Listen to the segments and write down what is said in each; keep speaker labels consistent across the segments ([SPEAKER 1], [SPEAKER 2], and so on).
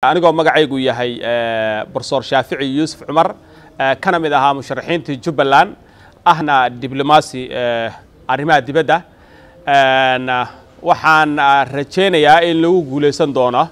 [SPEAKER 1] anigoo magacaygu yahay brofesor shaafici yuusuf cumar kana mid ahaa musharaxiintii jubbaland ahna diblomaasi arrimaha dibadda waxaan rajaynayaa in lagu guulaysan doono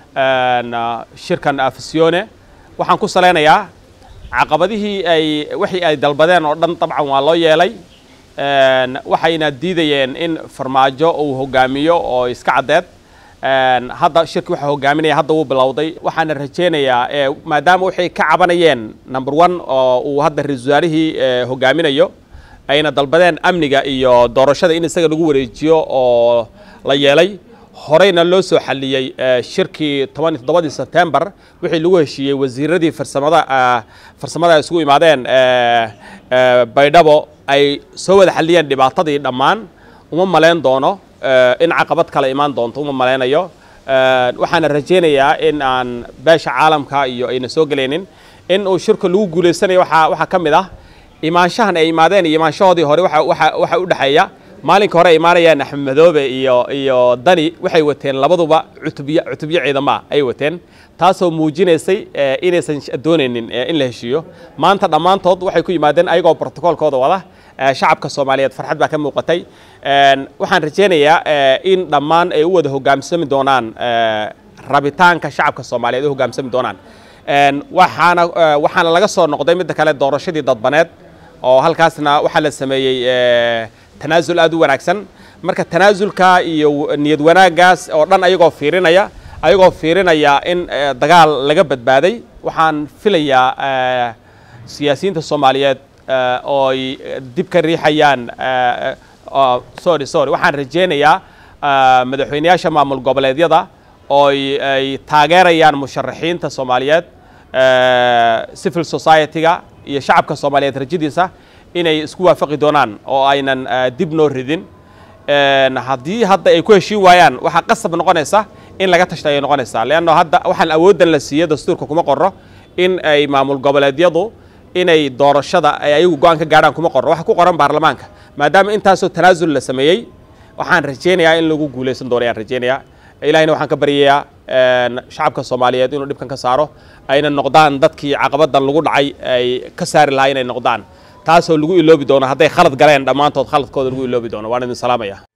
[SPEAKER 1] shirkan afisione waxaan ku salaynayaa caqabadihii ay wixii ay dalbadeen oo dhan dabcan waa loo yeelay waxayna diidayeen in farmaajo uu hogaamiyo oo iska caddeed hadda shirki waxa hogaaminaya hadda wuu bilowday waxaana rajaynayaa maadaama waxay ka cabanayeen number one oo uu hadda ra-isul wasaarihii hogaaminayo ayna dalbadeen amniga iyo doorashada in isaga lagu wareejiyo oo la yeelay horeyna loo soo xaliyey shirkii toban iyo toddobadii sebtembar wixii lagu heshiiyey wasiiradii farsamada farsamada isugu imaadeen baydhabo ay soo wada xaliyeen dhibaatadii dhammaan uma malayn doono in caqabad kale imaan doonto uma malaynayo waxaana rajaynayaa in aan beesha caalamka iyo ayna soo gelaynin in uu shirka lagu guulaysanayo waa waxaa ka mid ah imaanshahan ay imaadeen iyo imaanshahoodii hore waxa u dhexeeya maalinka hore ay imaanayaan axmed madoobe iyo iyo dani waxay wateen labaduba cutubyo cutubyo ciidama ay wateen taasoo muujinaysay inaysan doonaynin in la heshiiyo maanta dhammaantood waxay ku yimaadeen ayagoo brotocoolkooda wada shacabka soomaaliyeed farxad baa ka muuqatay waxaan rajaynayaa in dhammaan ay u wada hogaamsami doonaan rabitaanka shacabka soomaaliyeed u hogaamsami doonaan waxaana waxaana laga soo noqday midda kale doorashadii dadbaneed oo halkaasna waxaa la sameeyey tanaasul aad u wanaagsan marka tanaasulka iyo niyad wanaaggaas oo dhan ayagoo fiirinaya ayagoo fiirinaya in dagaal laga badbaaday waxaan filayaa siyaasiyiinta soomaaliyeed oo ay dib ka riixayaan sorry sorry waxaan rajaynayaa madaxweyneyaasha maamul goboleedyada oo ay taageerayaan musharaxiinta soomaaliyeed civil society-ga iyo shacabka soomaaliyeed rajadiisa inay isku waafaqi doonaan oo aynan dib noo ridin haddii hadda ay ku heshiin waayaan waxaa qasab noqonaysa in laga tashta ayay noqonaysaa leanno hadda waxaan awooddan la siiyo dastuurka kuma qorro in ay maamul goboleedyadu inay doorashada ay ayagu go-aan ka gaadhaan kuma qorro waxa ku qoran baarlamaanka maadaama intaasoo tanaasul la sameeyey waxaan rajaynayaa in lagu guulaysan doono ayaan rajaynayaa ilahina waxaan ka baryayaa shacabka soomaaliyeed inuu dhibkan ka saaro ayna noqdaan dadkii caqabadan lagu dhacay ay ka saari lahaa inay noqdaan taasoo lagu iloobi doono hadday khalad galeen dhammaantood khaladkooda lagu iloobi doono waan idin salaamaya